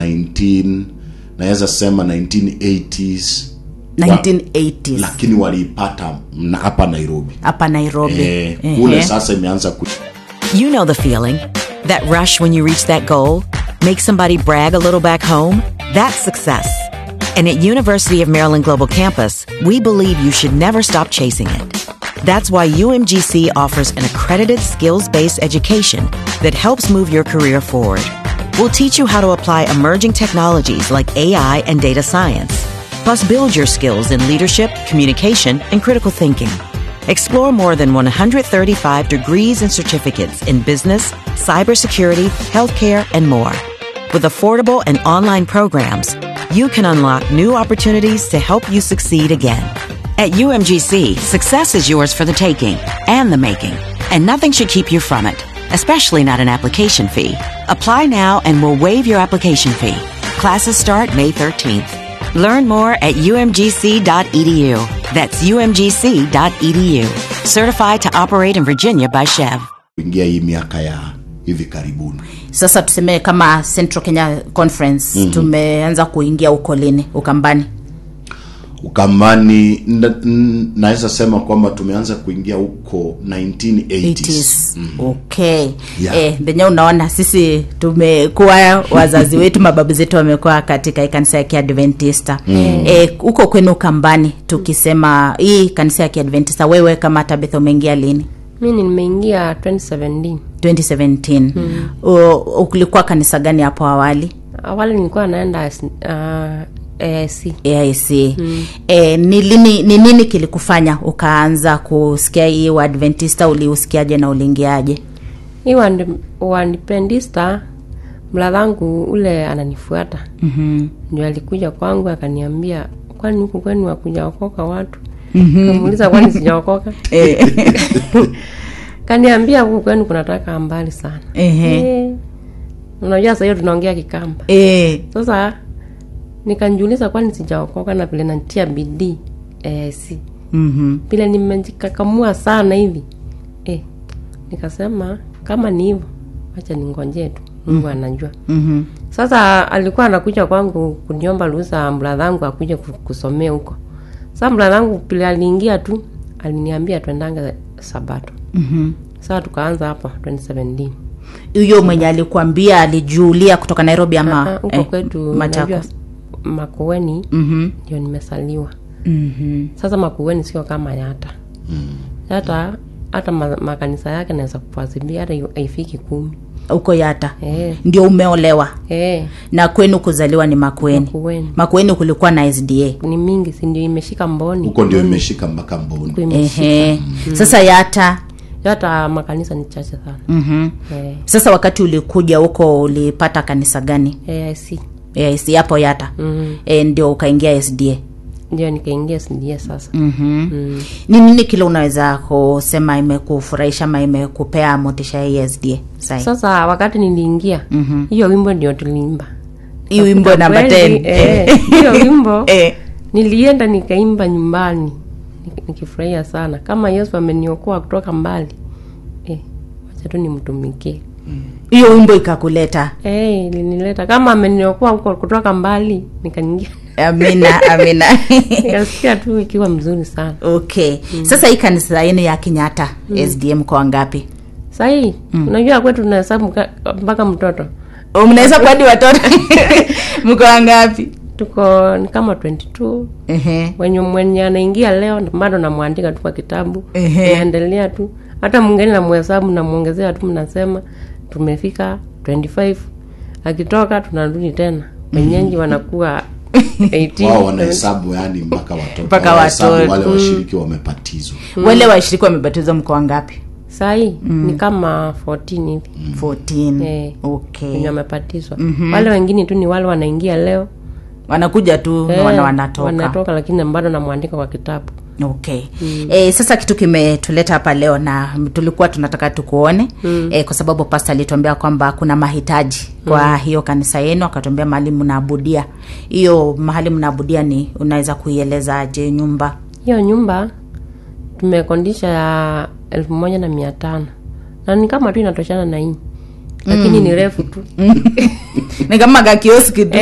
19 naweza sema 1980s 1980s lakini waliipata mna- hapa nairobi hapa nairobi eh, Ehe. kule sasa imeanza ku You know the feeling. That rush when you reach that goal? Make somebody brag a little back home? That's success. And at University of Maryland Global Campus, we believe you should never stop chasing it. That's why UMGC offers an accredited skills based education that helps move your career forward. We'll teach you how to apply emerging technologies like AI and data science, plus build your skills in leadership, communication, and critical thinking. Explore more than 135 degrees and certificates in business, cybersecurity, healthcare, and more. With affordable and online programs, you can unlock new opportunities to help you succeed again. At UMGC, success is yours for the taking and the making, and nothing should keep you from it, especially not an application fee. Apply now and we'll waive your application fee. Classes start May 13th. Learn more at umgc.edu. That's umgc.edu. Certified to operate in Virginia by Chev. kuingia hii miaka ya hivi karibuni sasa tuseme kama central kenya conference mm-hmm. tumeanza kuingia huko lini ukambani ukambani n- n- naweza sema kwamba tumeanza kuingia huko 1980s 80s. okay Yeah. eh, venye unaona sisi tumekuwa wazazi wetu mababu zetu wamekuwa katika hii kanisa ya kiadventista mm. eh, huko kwenu kambani tukisema hii kanisa ya kiadventista wewe kama tabitha umeingia lini mi nimeingia 2017 2017 mm. ulikuwa kanisa gani hapo awali awali nilikuwa naenda uh, AIC aic mm. e, ni lini ni nini kilikufanya ukaanza kusikia hii uadventista uliusikiaje na uliingiaje hii wandi- wandipendista mladhangu ule ananifuata mm-hmm. ndio alikuja kwangu akaniambia kwani huku kwenu wakuja okoka watu kamuuliza kwani sijaokoka kaniambia huku kwenu kunataka mbali sana Ehe. Eh, unajua sahiyo tunaongea kikamba e, sasa nikanjiuliza kwani sijaokoka na vile natia bidii eh, si mm-hmm. vile nimejikakamua sana hivi eh, nikasema kama ni hivyo wacha ningonjee tu mungu anajua Mm-hmm. sasa alikuwa anakuja kwangu kuniomba ruhusa mradhangu akuja ku- kusomea huko sa mradhangu pile aliingia tu aliniambia twendanga sabato Mm-hmm. saa tukaanza hapa 2017 huyo mwenye alikuambia alijuulia kutoka nairobi Ah, ama huko kwetu machakos unajua, makueni mm-hmm. ndio nimesaliwa Mm-hmm. sasa makueni sio kama yata yata hata ma, makanisa yake naweza kufuatilia hata yu- haifiki kumi huko yata Eh. ndio umeolewa Eh, na kwenu kuzaliwa ni makueni Makueni. makueni kulikuwa na sda ni mingi si ndio imeshika mboni huko ndio imeshika mpaka mboni Huko imeshika Ehe. sasa yata hata makanisa ni chache sana mm-hmm. eh, sasa wakati ulikuja huko ulipata kanisa gani AIC yes, hapo yata mm, e, ndio ukaingia sda ndio nikaingia sindia sasa mm-hmm. mm. ni nini kile unaweza kusema imekufurahisha ama imekupea motisha ya hii sda sai sasa wakati niliingia Mhm. hiyo wimbo ndio tuliimba hii wimbo namba Kweli, 10 eh, hiyo wimbo Eh. nilienda nikaimba nyumbani nik- nikifurahia sana kama yesu ameniokoa kutoka mbali eh, wacha tu nimtumikie hiyo wimbo ikakuleta eh, ilinileta kama ameniokoa huko kutoka mbali nikaingia amina amina nikasikia tu ikiwa mzuri sana okay sasa hii kanisa yenu ya kenyatta sdm kwa wangapi sahii unajua kwetu tunahesabu ka- mpaka mtoto Oh, mnaweza kuadi watoto mko wangapi tuko ni kama 22 Ehe. wenye mwenye anaingia leo bado namwandika tu kwa kitabu Ehe. naendelea tu hata mwingine namhesabu namwongezea tu mnasema tumefika 25 akitoka tunarudi tena wenyengi wanakuwa 18, wao wanahesabu yani mpaka watoto Mpaka Wanahesabu watoto. wale washiriki wamebatizwa wale washiriki wamebatizwa mko wangapi sahii ni kama 14 hivi 14 Eh. okay wenye wamepatizwa wale wengine tu ni wale wanaingia leo wanakuja tu Eh, wana wanatoka wanatoka lakini bado namwandika kwa kitabu okay mm. e, sasa kitu kimetuleta hapa leo na tulikuwa tunataka tukuone mm. e, kwa sababu pasta alituambia kwamba kuna mahitaji kwa mm. hiyo kanisa yenu akatuambia mahali mnaabudia hiyo mahali mnaabudia ni unaweza kuielezaje nyumba hiyo nyumba tumekondisha ya elfu moja na mia tano na ni kama tu inatoshana na hii lakini ni refu tu ni kama kakioski tu